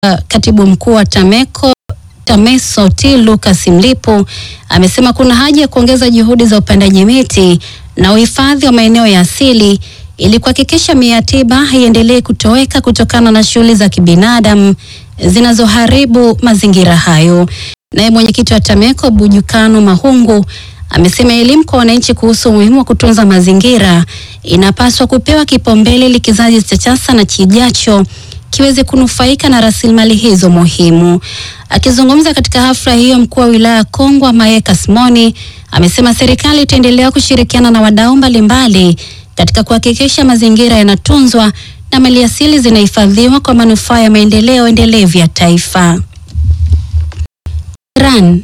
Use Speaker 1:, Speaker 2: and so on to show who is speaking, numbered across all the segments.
Speaker 1: katibu mkuu wa TAMECO TAMESO T Lucas Mlipo amesema kuna haja ya kuongeza juhudi za upandaji miti na uhifadhi wa maeneo ya asili ili kuhakikisha mimea tiba haiendelee kutoweka kutokana na shughuli za kibinadamu zinazoharibu mazingira hayo. Naye mwenyekiti wa TAMECO Bujukano Mahungu amesema elimu kwa wananchi kuhusu umuhimu wa kutunza mazingira inapaswa kupewa kipaumbele ili kizazi cha sasa na kijacho kiweze kunufaika na rasilimali hizo muhimu. Akizungumza katika hafla hiyo, mkuu wa wilaya ya Kongwa Mayeka Simoni amesema serikali itaendelea kushirikiana na wadau mbalimbali katika kuhakikisha mazingira yanatunzwa na maliasili zinahifadhiwa kwa manufaa ya maendeleo endelevu ya taifa. Iran.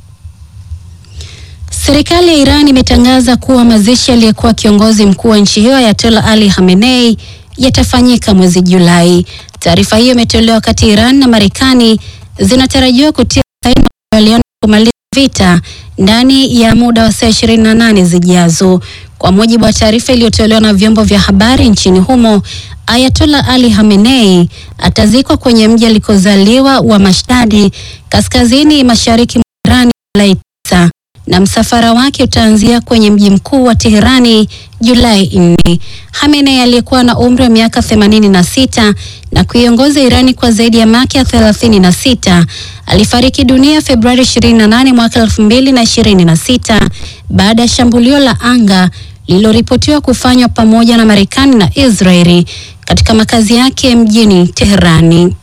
Speaker 1: Serikali ya Iran imetangaza kuwa mazishi aliyekuwa kiongozi mkuu wa nchi hiyo Ayatollah Ali Khamenei yatafanyika mwezi Julai. Taarifa hiyo imetolewa wakati Iran na Marekani zinatarajiwa kutia saini makubaliano ya kumaliza vita ndani ya muda wa saa 28 zijazo. Kwa mujibu wa taarifa iliyotolewa na vyombo vya habari nchini humo, Ayatollah Ali Khamenei atazikwa kwenye mji alikozaliwa wa Mashtadi, kaskazini mashariki mwa Iran Julai 9 na msafara wake utaanzia kwenye mji mkuu wa Teherani Julai 4. Khamenei aliyekuwa na umri wa miaka 86 na kuiongoza Irani kwa zaidi ya miaka 36 alifariki dunia Februari 28 mwaka 2026 baada ya shambulio la anga lililoripotiwa kufanywa pamoja na Marekani na Israeli katika makazi yake mjini Teherani.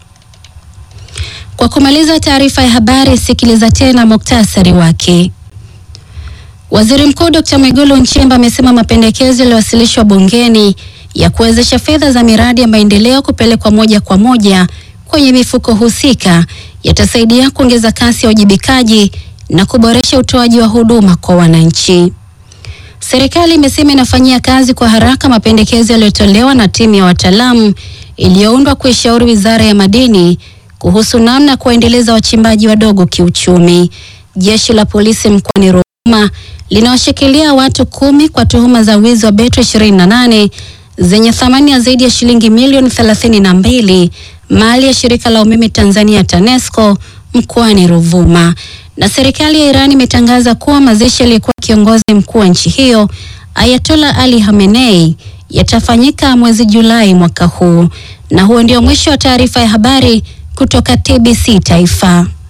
Speaker 1: Kwa kumaliza taarifa ya habari, sikiliza tena muktasari wake. Waziri Mkuu Dr. Mwigulu Nchemba amesema mapendekezo yaliyowasilishwa bungeni ya kuwezesha fedha za miradi ya maendeleo kupelekwa moja kwa moja kwenye mifuko husika yatasaidia kuongeza kasi ya uwajibikaji na kuboresha utoaji wa huduma kwa wananchi. Serikali imesema inafanyia kazi kwa haraka mapendekezo yaliyotolewa na timu ya wataalamu iliyoundwa kuishauri Wizara ya Madini kuhusu namna ya kuwaendeleza wachimbaji wadogo kiuchumi. Jeshi la polisi mkoani Ruvuma linawashikilia watu kumi kwa tuhuma za wizi wa betri 28 zenye thamani ya zaidi ya shilingi milioni 32 mali ya shirika la umeme Tanzania TANESCO mkoani Ruvuma. Na serikali ya Iran imetangaza kuwa mazishi aliyekuwa kiongozi mkuu wa nchi hiyo Ayatollah Ali Khamenei yatafanyika mwezi Julai mwaka huu. Na huo ndio mwisho wa taarifa ya habari kutoka TBC Taifa.